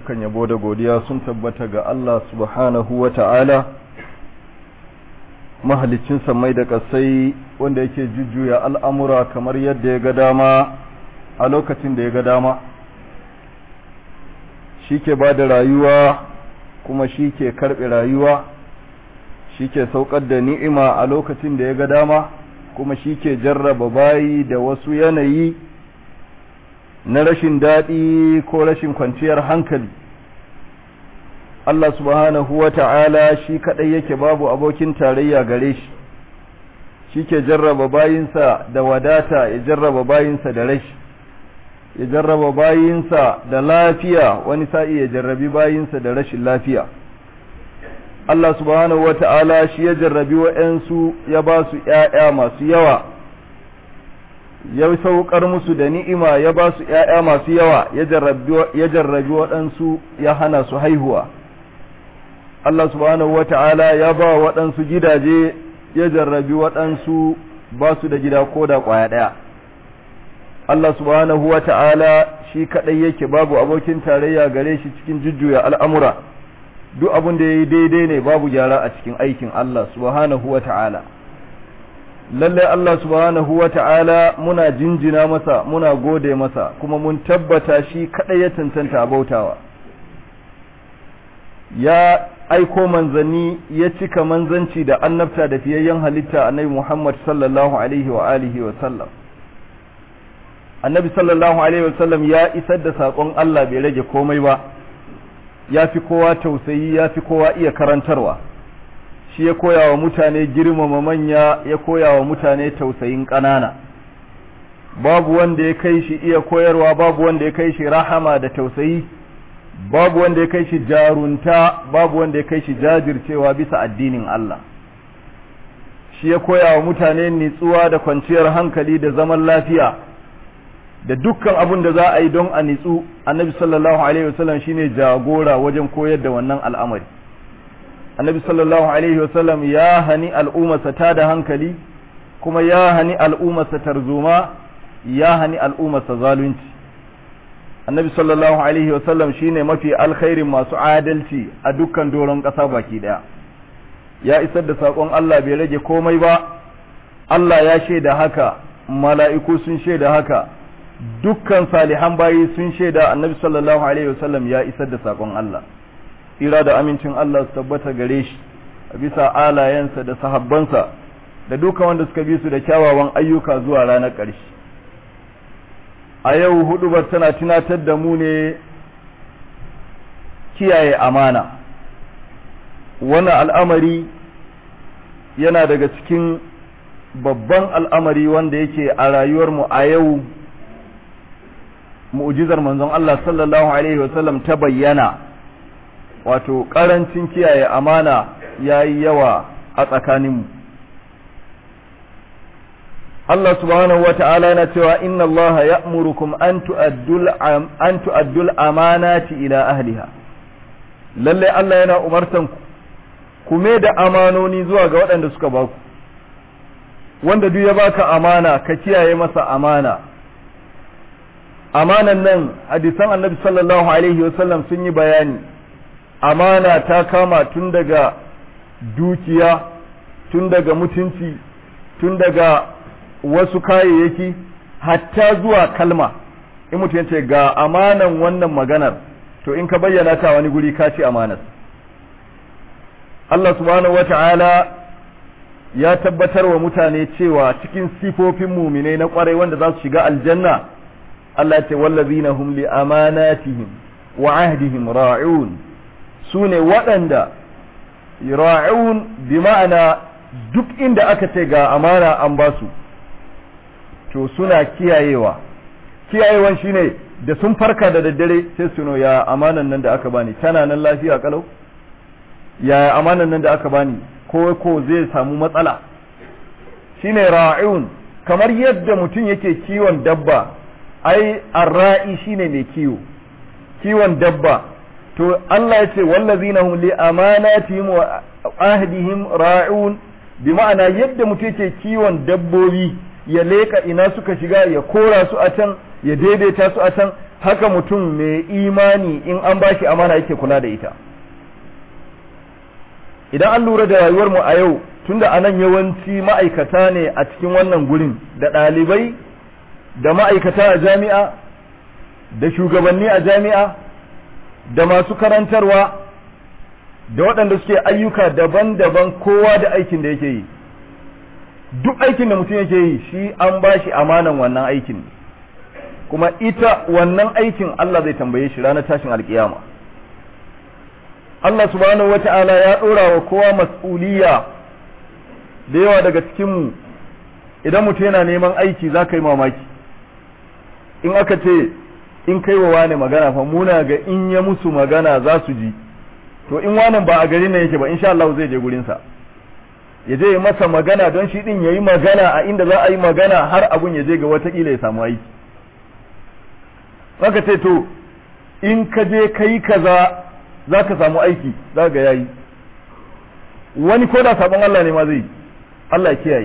dukkan yabo da godiya sun tabbata ga Allah subhanahu wa ta'ala mahalicin samai da ƙasai wanda yake jujjuya al'amura kamar yadda ya ga dama a lokacin da ya ga dama shi ke ba da rayuwa kuma shi ke karɓe rayuwa shi ke saukar da ni'ima a lokacin da ya ga dama kuma shi ke jarraba bayi da wasu yanayi na rashin daɗi ko rashin kwanciyar hankali Allah subhanahu wa ta'ala shi kaɗai yake babu abokin tarayya gare shi shi ke jarraba bayinsa da wadata ya jarraba bayinsa da rashi ya jarraba bayinsa da lafiya wani sa'i ya jarrabi bayinsa da rashin lafiya Allah subhanahu wa ta'ala shi ya jarrabi wa'yansu ya ba su ‘ya'ya masu yawa ya saukar musu da ni'ima ya ba su ‘ya'ya masu yawa ya jarrabi waɗansu ya hana su haihuwa Allah subhanahu wa ta'ala ya ba waɗansu gidaje ya jarrabi waɗansu ba su da gida ko da ƙwaya ɗaya Allah subhanahu wa ta'ala shi kaɗai yake babu abokin tarayya gare shi cikin jujjuya al'amura duk abin da ya yi daidai ne babu gyara a cikin aikin Allah subhanahu wa ta'ala lallai Allah subhanahu wa ta'ala muna jinjina masa muna gode masa kuma mun tabbata shi kaɗai ya cancanta bautawa ya aiko manzanni ya cika manzanci da annabta da fiyayyen halitta annabi Muhammad sallallahu alaihi wa alihi wa sallam annabi sallallahu alaihi wa sallam ya isar da saƙon Allah bai rage komai ba ya fi kowa tausayi ya fi kowa iya karantarwa shi ya koya wa mutane girmama manya ya koya wa mutane tausayin ƙanana babu wanda ya kai shi iya koyarwa babu wanda ya kai shi rahama da tausayi babu wanda ya kai shi jarunta babu wanda ya kai shi jajircewa bisa addinin Allah shi ya koya wa mutane nitsuwa da kwanciyar hankali da zaman lafiya da dukkan abin da za a yi don a nitsu annabi sallallahu alaihi wasallam shine jagora wajen koyar da wannan al'amari annabi sallallahu alaihi wasallam ya hani al'ummarsa ta da hankali kuma ya hani al'ummarsa tarzoma ya hani al'ummarsa zalunci annabi sallallahu alaihi wasallam shine mafi alkhairin masu adalci a dukkan doron ƙasa baki daya ya isar da saƙon Allah bai rage komai ba Allah ya shaida haka mala'iku sun shaida haka dukkan salihan bayi sun shaida annabi sallallahu alaihi wasallam ya isar da saƙon Allah tsira da amincin Allah su tabbata gare shi a bisa alayensa da sahabbansa da dukkan wanda suka bi su da kyawawan ayyuka zuwa ranar ƙarshe a yau hudubar tana tunatar da mu ne kiyaye amana wannan al'amari yana daga cikin babban al'amari wanda yake a rayuwarmu a yau mu'jizar manzon Allah sallallahu alaihi wasallam ta bayyana wato ƙarancin kiyaye amana ya yi yawa a tsakaninmu Allah subhanahu wa ta'ala yana cewa inna Allah ya'murukum an tu'addul amanati ila ahliha lalle Allah yana umartan ku ku da amanoni zuwa ga waɗanda suka baku wanda duk ya baka amana ka kiyaye masa amana amanan nan hadisan annabi sallallahu alaihi wasallam sun yi bayani amana ta kama tun daga dukiya tun daga mutunci tun daga wasu kayayyaki hatta zuwa kalma in mutum ce ga amanan wannan maganar to in ka bayyana ta wani guri ka ce amanar Allah subhanahu wata'ala ya tabbatar wa mutane cewa cikin sifofin muminai na kwarai wanda za su shiga aljanna Allah ce wallazina hum li amanatihim wa ahdihim ra'un sune waɗanda ra'un bi ma'ana duk inda aka ce ga amana an ba su to suna kiyayewa kiyayewan shine da sun farka da daddare sai su ya amanan nan da aka bani tana nan lafiya kalau ya amanan nan da aka bani ko ko zai samu matsala shine ra'un kamar yadda mutum yake kiwon dabba ai arra'i shine mai kiwo kiwon dabba to Allah ya ce wallazina hum li amanatihim wa ahdihim ra'un bi ma'ana yadda mutum yake kiwon dabbobi ya leka ina suka shiga ya kora su a can ya daidaita su a can haka mutum mai imani in an bashi amana yake kula da ita idan an lura da rayuwar mu a yau tunda anan yawanci ma'aikata ne a cikin wannan gurin da ɗalibai da ma'aikata a jami'a da shugabanni a jami'a da masu karantarwa da waɗanda suke ayyuka daban-daban kowa da aikin da yake yi duk aikin da mutum yake yi shi an ba shi amanan wannan aikin kuma ita wannan aikin Allah zai tambaye shi ranar tashin alkiyama Allah subhanahu wata'ala ya ɗora wa kowa mas'uliya da yawa daga cikinmu idan mutum yana neman aiki za ka yi mamaki in aka ce in kai wa wane magana fa muna ga in ya musu magana za su ji to in wanan ba a gari nan yake ba insha Allah zai je gurinsa ya je masa magana don shi din yayi magana a inda za a yi magana har abun ya je ga watakila ya samu aiki zaka ce to in ka je kai kaza za ka samu aiki za ga yayi wani ko da sabon Allah ne ma zai Allah ya kiyaye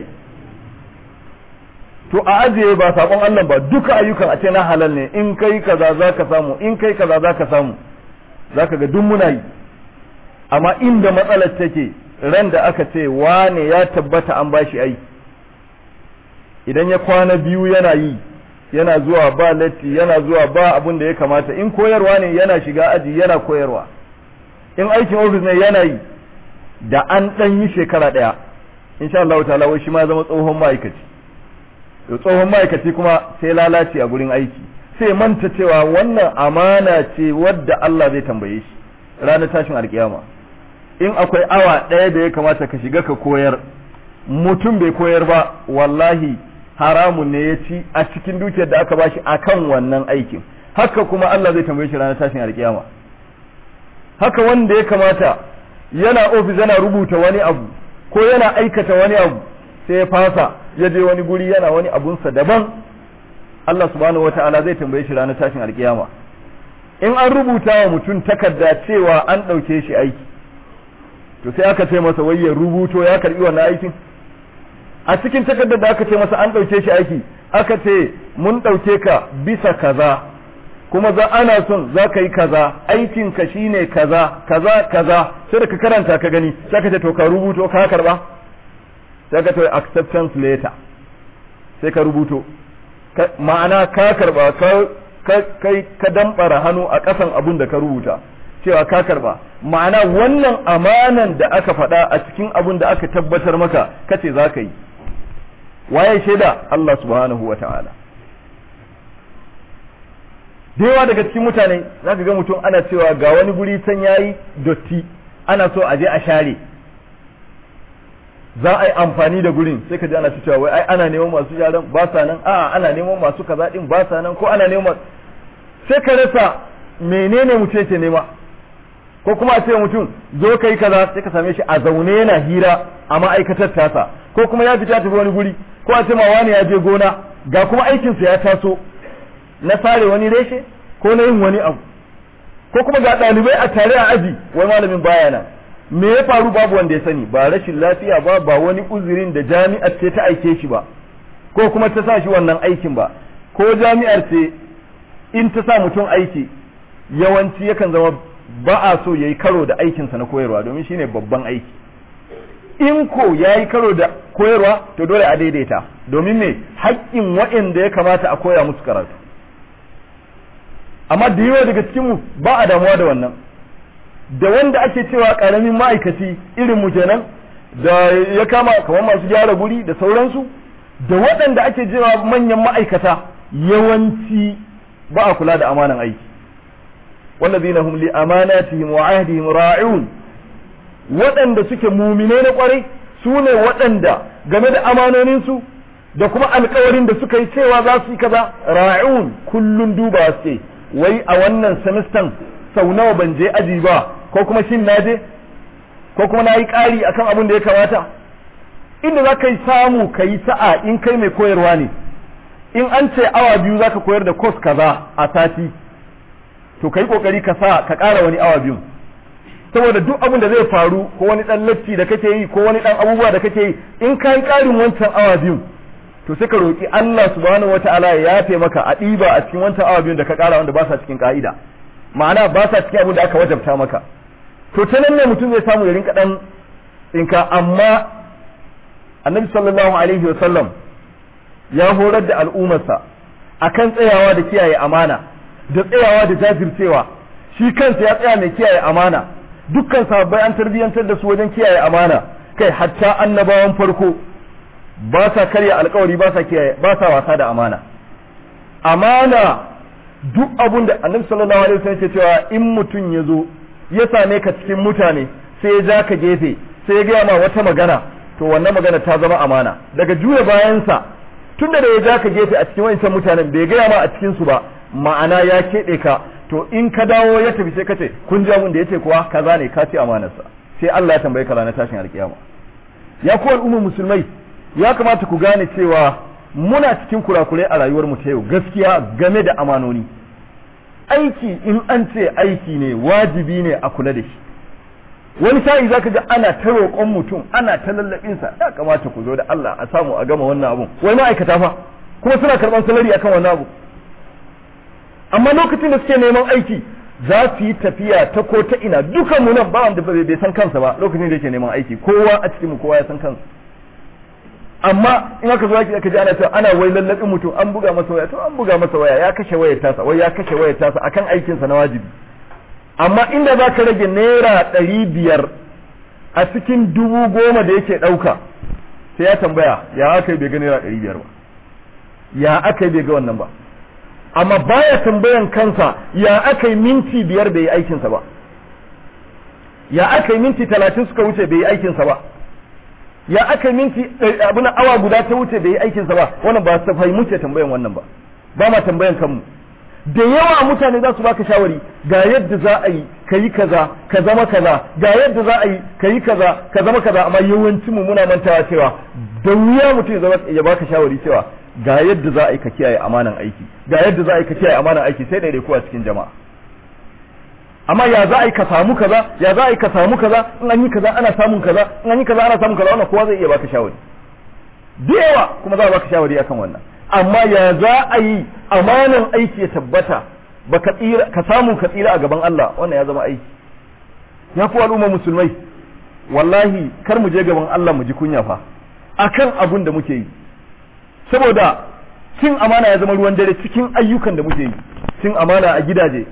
to a ajiye ba sabon Allah ba duka ayyukan a ce na halal ne in kai kaza za ka samu in kai kaza za ka samu za ka ga duk muna yi amma inda matsalar take ran da aka ce wane ya tabbata an bashi aiki idan ya kwana biyu yana yi yana zuwa ba latti yana zuwa ba abin da ya kamata in koyarwa ne yana shiga aji yana koyarwa in aikin ofis ne yana yi da an ɗan yi shekara ɗaya insha Allah ta'ala wai shi ma zama tsohon ma'aikaci to tsohon ma'aikaci kuma sai lalace a gurin aiki sai manta cewa wannan amana ce wadda Allah zai tambaye shi ranar tashin alkiyama in akwai awa ɗaya da ya kamata ka shiga ka koyar mutum bai koyar ba wallahi haramun ne ya ci a cikin dukiyar da aka bashi akan wannan aikin haka kuma Allah zai tambaye shi ranar tashin alkiyama haka wanda ya kamata yana ofis yana rubuta wani abu ko yana aikata wani abu sai ya fasa ya je wani guri yana wani abunsa daban Allah subhanahu wataala zai tambaye shi ranar tashin alkiyama in an rubuta wa mutum takarda cewa an ɗauke shi aiki to sai aka ce masa wai ya rubuto ya karbi wannan aikin a cikin takardar da aka ce masa an ɗauke shi aiki aka ce mun ɗauke ka bisa kaza kuma za ana son za ka yi kaza aikin ka shine kaza kaza kaza sai da ka karanta ka gani sai ka ce to ka rubuto ka karba sai ka ce acceptance letter sai ka rubuto ma'ana ka karba ka kai ka dambara hannu a ƙasan abun da ka rubuta cewa ka karba ma'ana wannan amanan da aka faɗa a cikin abun da aka tabbatar maka kace za ka yi waye shaida Allah subhanahu wa ta'ala da yawa daga cikin mutane za ka ga mutum ana cewa ga wani guri can yayi dotti ana so a je a share za a yi amfani da gurin sai ka ji ana cewa wai ai ana neman masu yaran ba sa nan a'a ana neman masu kaza din ba sa nan ko ana neman sai ka rasa menene mutum yake nema ko kuma a ce mutum zo kai kaza sai ka same shi a zaune yana hira a ma'aikatar tasa ko kuma ya fita tafi wani guri ko a ce ma wani ya je gona ga kuma aikinsa ya taso na sare wani reshe ko na yin wani abu ko kuma ga ɗalibai a tare a aji wai malamin baya nan me ya faru babu wanda ya sani ba rashin lafiya ba ba wani uzurin da jami'ar ce ta aike shi ba ko kuma ta sa shi wannan aikin ba ko jami'ar ce in ta sa mutum aiki yawanci yakan zama ba a so ya yi karo da aikinsa na koyarwa domin shine babban aiki in ko ya yi karo da koyarwa to dole a daidaita domin me haƙƙin waɗanda ya kamata a koya musu karatu amma da yawa daga cikinmu ba a damuwa da wannan da wanda ake cewa ƙaramin ma'aikaci irin mu kenan da ya kama kamar masu gyara guri da sauransu da waɗanda ake cewa manyan ma'aikata yawanci ba a kula da amanan aiki والذين هم لأماناتهم وعهدهم راعون waɗanda suke mumine na ƙwarai su ne waɗanda game da amanoninsu da kuma alkawarin da suka yi cewa za su yi kaza ra'un kullun duba suke wai a wannan semestan sau nawa ban je aji ba ko kuma shin na je ko kuma na yi ƙari akan abin da ya kamata inda za ka yi samu ka yi sa'a in kai mai koyarwa ne in an ce awa biyu za ka koyar da kos kaza a sati to ka yi ƙoƙari ka sa ka ƙara wani awa biyu saboda duk abin da zai faru ko wani ɗan latti da kake yi ko wani ɗan abubuwa da kake yi in ka yi ƙarin wancan awa biyu to sai ka roki Allah subhanahu wataala ya yafe maka a ɗiba a cikin wancan awa biyun da ka ƙara wanda ba sa cikin ka'ida ma'ana ba sa cikin abin da aka wajabta maka to ta nan ne mutum zai samu ya rinka dan tsinka amma annabi sallallahu alaihi wasallam ya horar da al'ummarsa akan tsayawa da kiyaye amana da tsayawa da jajircewa shi kansa ya tsaya mai kiyaye amana dukkan sahabbai an tarbiyyantar da su wajen kiyaye amana kai hatta annabawan farko ba sa karya alkawari ba sa kiyaye ba sa wasa da amana amana duk abun da annabi sallallahu alaihi wasallam ya cewa in mutum ya zo ya same ka cikin mutane sai ya ja ka gefe sai ya gaya ma wata magana to wannan magana ta zama amana daga juya bayansa tun da ya ja ka gefe a cikin wancan mutanen bai gaya ma a cikin su ba ma'ana ya keɓe ka to in ka dawo ya tafi sai ka ce kun ji abin da yace kuwa kaza ne ka ci amanarsa sai Allah ya tambaye ka ranar tashin alkiyama ya ku al'ummar musulmai ya kamata ku gane cewa muna cikin kurakurai a rayuwar mu ta yau gaskiya game da amanoni aiki in an ce aiki ne wajibi ne a kula da shi wani sa'i zaka ga ana ta roƙon mutum ana ta lallabin sa ya kamata ku zo da Allah a samu a gama wannan abun wai ma'aikata fa kuma suna karɓar salari akan wannan abu amma lokacin da suke neman aiki za su yi tafiya ta ko ta ina dukan mu nan ba wanda bai san kansa ba lokacin da yake neman aiki kowa a cikin mu kowa ya san kansa amma in aka zo aka ji ana cewa ana wai lallabin mutum an buga masa waya to an buga masa waya ya kashe wayar tasa wai ya kashe wayar tasa akan aikin sa na wajibi amma inda za ka rage naira ɗari biyar a cikin dubu goma da yake ɗauka sai ya tambaya ya aka yi bai ga naira ɗari biyar ba ya aka yi bai ga wannan ba amma baya tambayan kansa ya aka yi minti biyar bai yi aikinsa ba ya aka yi minti talatin suka wuce bai yi aikinsa ba ya aka yi minti abin awa guda ta wuce bai yi aikinsa ba wannan ba su fahimci tambayan wannan ba ba ma tambayan kanmu da yawa mutane za su baka shawari ga yadda za a yi ka yi kaza ka zama kaza ga yadda za a yi ka yi kaza ka zama kaza amma yawancin mu muna mantawa cewa da wuya mutum ya baka shawari cewa ga yadda za a yi ka kiyaye amanan aiki ga yadda za a yi ka kiyaye amanan aiki sai daidai a cikin jama'a amma ya za a yi ka samu kaza ya za a yi ka samu kaza in an yi kaza ana samun kaza in an yi kaza ana samun kaza wannan kowa zai iya baka shawari da yawa kuma za a baka shawari akan wannan amma ya za a yi amanan aiki ya tabbata ba ka tsira ka samu ka tsira a gaban Allah wannan ya zama aiki ya ku al'umma musulmai wallahi kar mu je gaban Allah mu ji kunya fa akan abun da muke yi saboda cin amana ya zama ruwan dare cikin ayyukan da muke yi cin amana a gidaje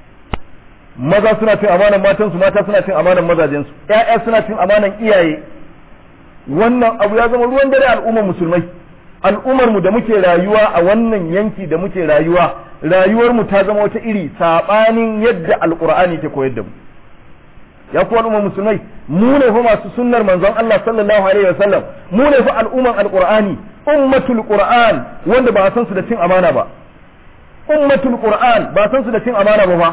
maza suna cin amanan matansu mata suna cin amanan mazajensu ƴaƴa suna cin amanan iyaye wannan abu ya zama ruwan dare al'ummar musulmai al'ummar mu da muke rayuwa a wannan yanki da muke rayuwa rayuwar mu ta zama wata iri sabanin yadda alqur'ani ke koyar da mu ya ku al'ummar musulmai mu ne fa masu sunnar manzon Allah sallallahu alaihi wasallam mu ne fa al'umman alqur'ani ummatul qur'an wanda ba san su da cin amana ba ummatul qur'an ba san su da cin amana ba fa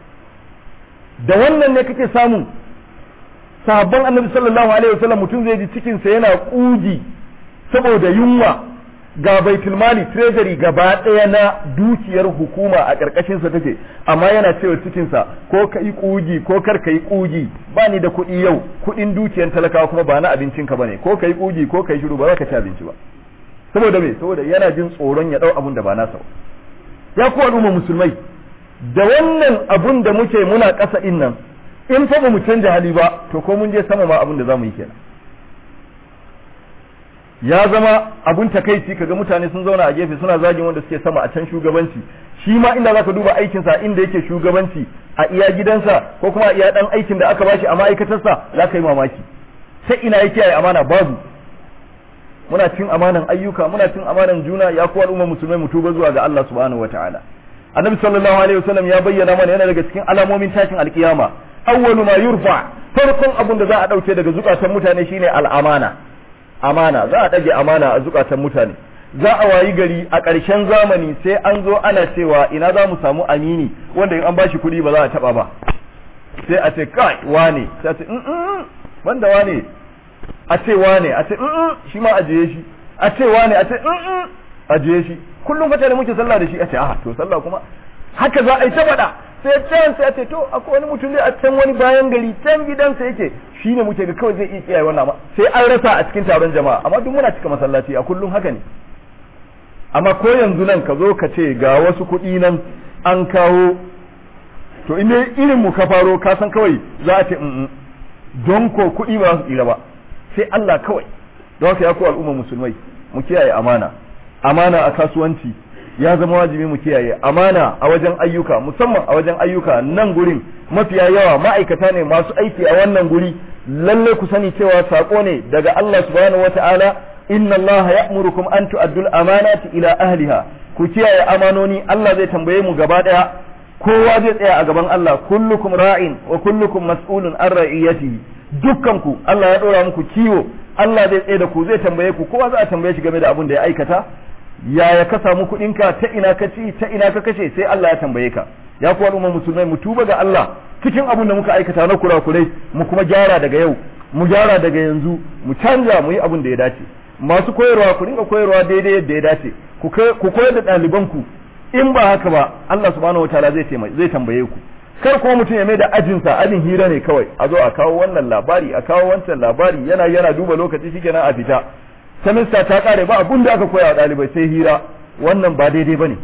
da wannan ne kake samu sahabban annabi sallallahu alaihi wasallam mutum zai ji cikin sa yana kuji saboda yunwa ga baitul mali treasury gaba ɗaya na dukiyar hukuma a ƙarƙashin sa take amma yana cewa cikin sa ko ka yi kugi ko kar ka yi kugi ba ni da kuɗi yau kuɗin dukiyar talakawa kuma ba na abincin ka bane ko ka yi kugi ko ka yi shiru ba za ka ci abinci ba saboda me saboda yana jin tsoron ya ɗau abun da ba nasa ba ya ku al'umma musulmai da wannan abun da muke muna ƙasa ɗin nan in fa ba mu canja hali ba to ko mun je sama ma abun da za mu yi kenan ya zama abun takaici kaga mutane sun zauna a gefe suna zagin wanda suke sama a can shugabanci shi ma inda zaka duba aikinsa inda yake shugabanci a iya gidansa ko kuma a iya dan aikin da aka bashi a ma'aikatarsa za ka yi mamaki sai ina yake yi amana babu muna cin amanan ayyuka muna cin amanan juna ya kuwa al'umma musulmai mu tuba zuwa ga Allah subhanahu wataala annabi sallallahu alaihi wasallam ya bayyana mana yana daga cikin alamomin tashin alkiyama awwalu ma yurfa farkon abun da za a dauke daga zukatan mutane shine al'amana amana za a ɗage amana a zukatan mutane za a wayi gari a ƙarshen zamani sai an zo ana cewa ina za mu samu amini wanda in an bashi kuɗi ba za a taɓa ba sai a ce kai wane sai a ce wanda wane a ce wane a ce shi ma ajiye shi a ce wane a ce ajiye shi kullum fata da muke sallah da shi a ce aha to sallah kuma haka za a yi ta faɗa sai can sai a ce to akwai wani mutum ne a can wani bayan gari can gidansa yake shi ne muke ga kawai zai iya kiyaye wannan sai an rasa a cikin taron jama'a amma duk muna cika masallaci a kullum haka ne amma ko yanzu nan ka zo ka ce ga wasu kuɗi nan an kawo to in irin mu ka faro ka san kawai za a ce don ko kuɗi ba su tsira ba sai Allah kawai don haka ya ku al'umma musulmai mu kiyaye amana amana a kasuwanci ya zama wajibi mu kiyaye amana a wajen ayyuka musamman a wajen ayyuka nan gurin mafiya yawa ma'aikata ne masu aiki a wannan guri lalle ku sani cewa sako ne daga Allah subhanahu wata'ala inna Allah ya'murukum an tu'addul amanati ila ahliha ku kiyaye amanoni Allah zai tambaye mu gaba daya kowa zai tsaya a gaban Allah kullukum ra'in wa kullukum mas'ulun an ra'iyatihi dukkan ku Allah ya dora muku kiwo Allah zai tsaye da ku zai tambaye ku kowa za a tambaye shi game da abin da ya aikata yaya ka samu kuɗinka ta ina ka ci ta ina ka kashe sai Allah ya tambaye ka ya ku al'umma musulmai mu tuba ga Allah cikin abin da muka aikata na kurakurai mu kuma gyara daga yau mu gyara daga yanzu mu canja mu yi abin da ya dace masu koyarwa ku dinga koyarwa daidai yadda ya dace ku koyar da ɗalibanku in ba haka ba Allah subhanahu wataala zai zai tambaye ku kar kuma mutum ya mai da ajinsa ajin hira ne kawai a zo a kawo wannan labari a kawo wancan labari yana yana duba lokaci shikenan a fita semester ta kare ba abun da aka koya wa ɗalibai sai hira wannan ba daidai bane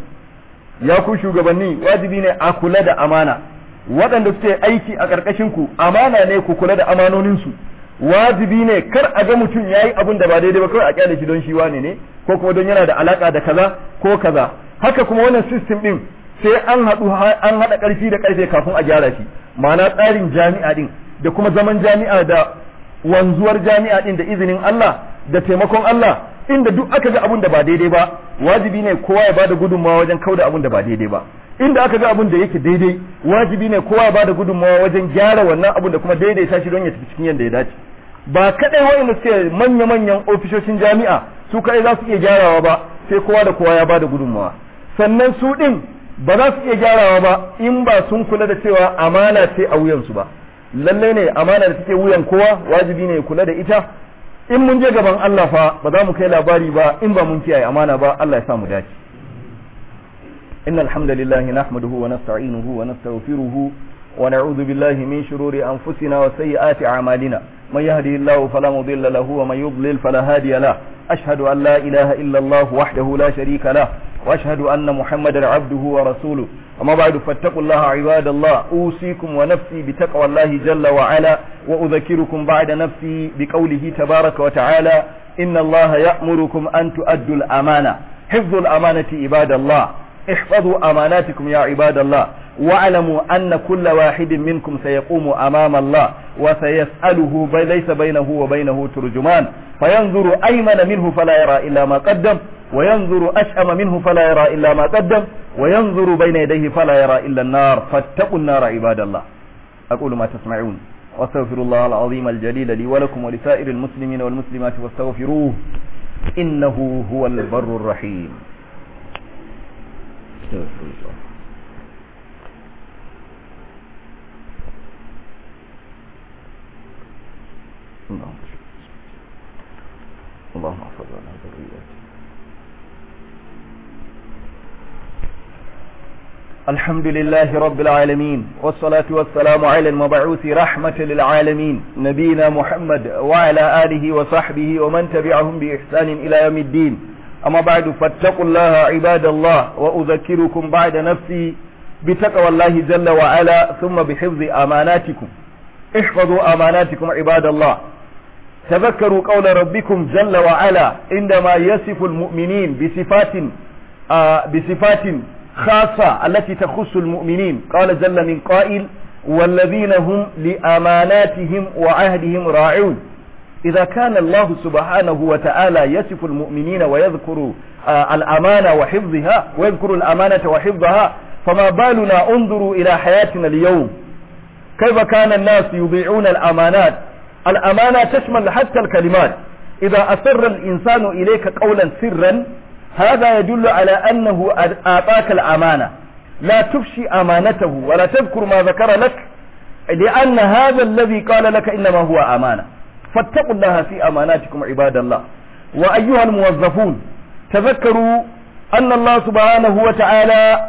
ya ku shugabanni wajibi ne a kula da amana waɗanda suke aiki a ƙarƙashin ku amana ne ku kula da amanoninsu wajibi ne kar a ga mutum ya yi abin da ba daidai ba kawai a kyale shi don shi wane ne ko kuma don yana da alaka da kaza ko kaza haka kuma wannan system din sai an haɗu an haɗa ƙarfi da ƙarfe kafin a gyara shi ma'ana tsarin jami'a din da kuma zaman jami'a da wanzuwar jami'a din da izinin Allah da taimakon Allah inda duk aka ga abin da ba daidai ba wajibi ne kowa ya bada gudunmawa wajen kauda abin da ba daidai ba inda aka ga abin da yake daidai wajibi ne kowa ya bada gudunmawa wajen gyara wannan abin da kuma daidaita shi don ya tafi cikin yadda ya dace ba kadai wayanda suke manya-manyan ofishoshin jami'a su kadai za su iya gyarawa ba sai kowa da kowa ya bada gudunmawa sannan su din ba za su iya gyarawa ba in ba sun kula da cewa amana ce a wuyansu ba lalle ne amana da take wuyan kowa wajibi ne kula da ita in mun je gaban Allah fa ba za mu kai labari ba in ba mun kiyaye amana ba Allah ya sa mu dace إن الحمد لله نحمده ونستعينه ونستغفره ونعوذ بالله من شرور أنفسنا وسيئات أعمالنا من يهده الله فلا مضل له ومن يضلل فلا هادي له أشهد أن لا إله إلا الله وحده لا شريك له وأشهد أن محمدا عبده ورسوله أما بعد فاتقوا الله عباد الله أوصيكم ونفسي بتقوى الله جل وعلا وأذكركم بعد نفسي بقوله تبارك وتعالى إن الله يأمركم أن تؤدوا الأمانة حفظ الأمانة عباد الله احفظوا أماناتكم يا عباد الله واعلموا أن كل واحد منكم سيقوم أمام الله وسيسأله ليس بينه وبينه ترجمان فينظر أيمن منه فلا يرى إلا ما قدم وينظر أشأم منه فلا يرى إلا ما قدم وينظر بين يديه فلا يرى إلا النار فاتقوا النار عباد الله أقول ما تسمعون واستغفر الله العظيم الجليل لي ولكم ولسائر المسلمين والمسلمات واستغفروه إنه هو البر الرحيم استغفر الله اللهم اللهم احفظ لنا ذرياتنا الحمد لله رب العالمين والصلاة والسلام على المبعوث رحمة للعالمين نبينا محمد وعلى آله وصحبه ومن تبعهم بإحسان إلى يوم الدين أما بعد فاتقوا الله عباد الله وأذكركم بعد نفسي بتقوى الله جل وعلا ثم بحفظ أماناتكم احفظوا أماناتكم عباد الله تذكروا قول ربكم جل وعلا عندما يصف المؤمنين بصفات آه بصفات خاصة التي تخص المؤمنين قال جل من قائل والذين هم لأماناتهم وعهدهم راعون إذا كان الله سبحانه وتعالى يصف المؤمنين ويذكر آه الأمانة وحفظها ويذكر الأمانة وحفظها فما بالنا انظروا إلى حياتنا اليوم كيف كان الناس يضيعون الأمانات الأمانة تشمل حتى الكلمات إذا أسر الإنسان إليك قولا سرا هذا يدل على أنه أعطاك الأمانة لا تفشي أمانته ولا تذكر ما ذكر لك لأن هذا الذي قال لك إنما هو أمانة فاتقوا الله في أماناتكم عباد الله وأيها الموظفون تذكروا أن الله سبحانه وتعالى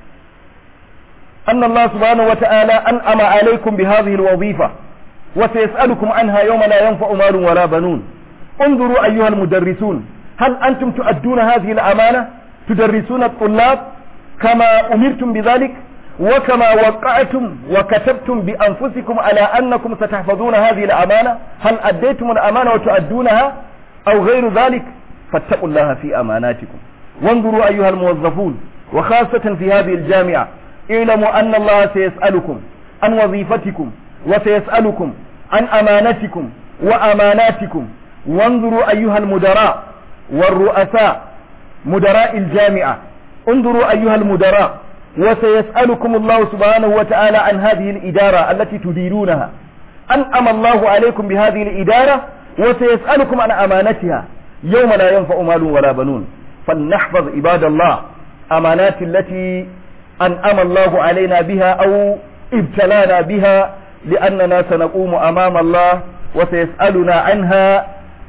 أن الله سبحانه وتعالى أنعم عليكم بهذه الوظيفة وسيسألكم عنها يوم لا ينفع مال ولا بنون انظروا أيها المدرسون هل أنتم تؤدون هذه الأمانة تدرسون الطلاب كما أمرتم بذلك وكما وقعتم وكتبتم بأنفسكم على أنكم ستحفظون هذه الأمانة هل أديتم الأمانة وتؤدونها أو غير ذلك فاتقوا الله في أماناتكم وانظروا أيها الموظفون وخاصة في هذه الجامعة اعلموا أن الله سيسألكم عن وظيفتكم وسيسألكم عن أمانتكم وأماناتكم وانظروا أيها المدراء والرؤساء مدراء الجامعة انظروا أيها المدراء وسيسألكم الله سبحانه وتعالى عن هذه الإدارة التي تديرونها أنعم الله عليكم بهذه الإدارة وسيسألكم عن أمانتها يوم لا ينفع مال ولا بنون فلنحفظ عباد الله أمانات التي أنعم الله علينا بها أو ابتلانا بها لأننا سنقوم أمام الله وسيسألنا عنها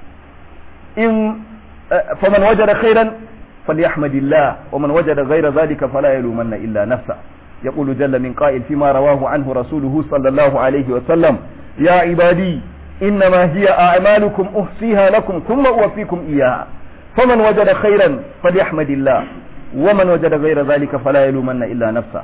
إن فمن وجد خيرا فليحمد الله ومن وجد غير ذلك فلا يلومن إلا نفسه يقول جل من قائل فيما رواه عنه رسوله صلى الله عليه وسلم يا عبادي إنما هي أعمالكم أحصيها لكم ثم أوفيكم إياها فمن وجد خيرا فليحمد الله ومن وجد غير ذلك فلا يلومن إلا نفسه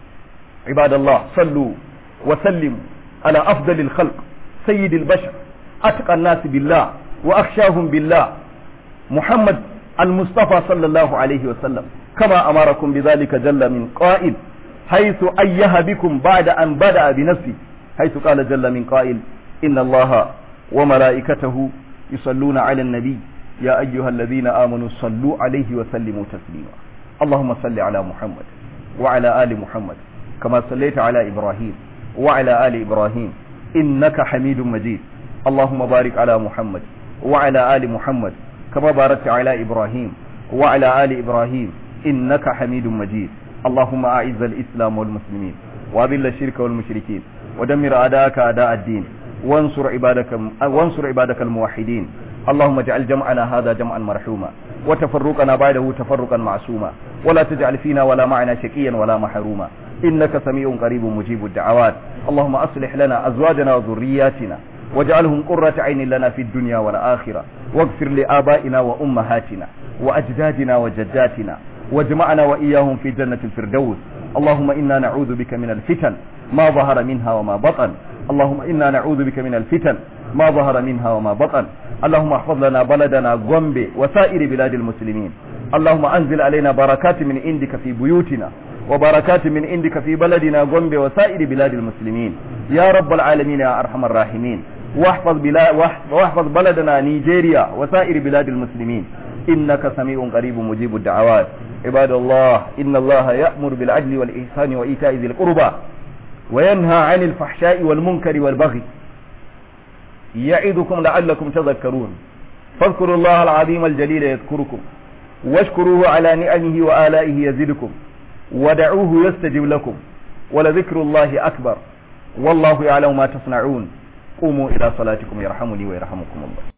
عباد الله صلوا وسلموا على أفضل الخلق سيد البشر أتقى الناس بالله وأخشاهم بالله محمد المصطفى صلى الله عليه وسلم كما أمركم بذلك جل من قائل حيث أيه بكم بعد أن بدأ بنفسه حيث قال جل من قائل إن الله وملائكته يصلون على النبي يا أيها الذين آمنوا صلوا عليه وسلموا تسليما اللهم صل على محمد وعلى آل محمد كما صليت على إبراهيم وعلى آل إبراهيم إنك حميد مجيد اللهم بارك على محمد وعلى آل محمد كما باركت على إبراهيم وعلى آل إبراهيم إنك حميد مجيد اللهم أعز الإسلام والمسلمين وأذل الشرك والمشركين ودمر أعداءك أعداء الدين وانصر عبادك وانصر عبادك الموحدين اللهم اجعل جمعنا هذا جمعا مرحوما وتفرقنا بعده تفرقا معصوما ولا تجعل فينا ولا معنا شقيا ولا محروما إنك سميع قريب مجيب الدعوات اللهم أصلح لنا أزواجنا وذرياتنا واجعلهم قرة عين لنا في الدنيا والآخرة واغفر لآبائنا وأمهاتنا وأجدادنا وجداتنا واجمعنا وإياهم في جنة الفردوس اللهم إنا نعوذ بك من الفتن ما ظهر منها وما بطن اللهم إنا نعوذ بك من الفتن ما ظهر منها وما بطن اللهم احفظ لنا بلدنا غومبي وسائر بلاد المسلمين اللهم أنزل علينا بركات من عندك في بيوتنا وبركات من عندك في بلدنا غومبي وسائر بلاد المسلمين يا رب العالمين يا أرحم الراحمين واحفظ, بلا واحفظ بلدنا نيجيريا وسائر بلاد المسلمين إنك سميع قريب مجيب الدعوات عباد الله إن الله يأمر بالعدل والإحسان وإيتاء ذي القربى وينهى عن الفحشاء والمنكر والبغي يعظكم لعلكم تذكرون فاذكروا الله العظيم الجليل يذكركم واشكروه على نعمه وآلائه يزدكم ودعوه يستجب لكم ولذكر الله أكبر والله يعلم ما تصنعون قوموا إلى صلاتكم يرحمني ويرحمكم الله